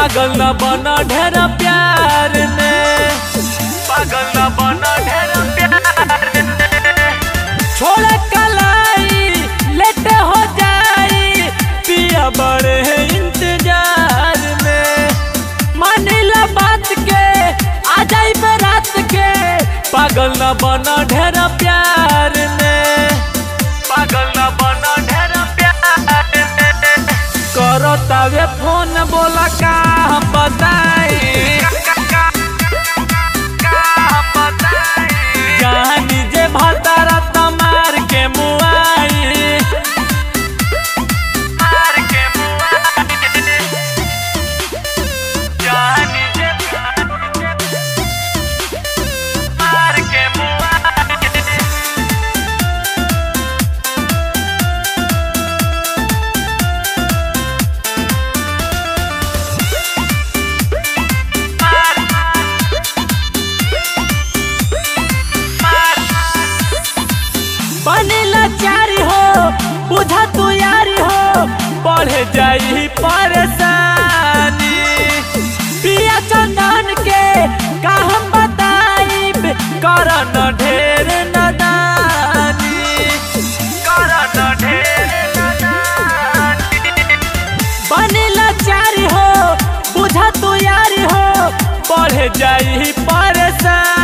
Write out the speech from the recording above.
पागल न बना ढेर प्यार में पागल न बना ढेर प्यार में छोड़ कलाई लेट हो जाई पिया बड़े इंतजार में मानिला बात के आ जाई रात के पागल न बना ढेर प्यार में पागल न बना ढेर प्यार में करो तवे फोन बोला का हम बताई जानी जे भतारा तमार के मुआई मार के मुआई जानी जे मार के मुआई बनेला चारी हो बुझा तू यारी हो बढ़ जाई परेशानी पिया चंदन के का हम बताइब करन ढेर नदानी करन ढेर नदानी बनेला चारी हो बुझा तू यारी हो बढ़ जाई परेशानी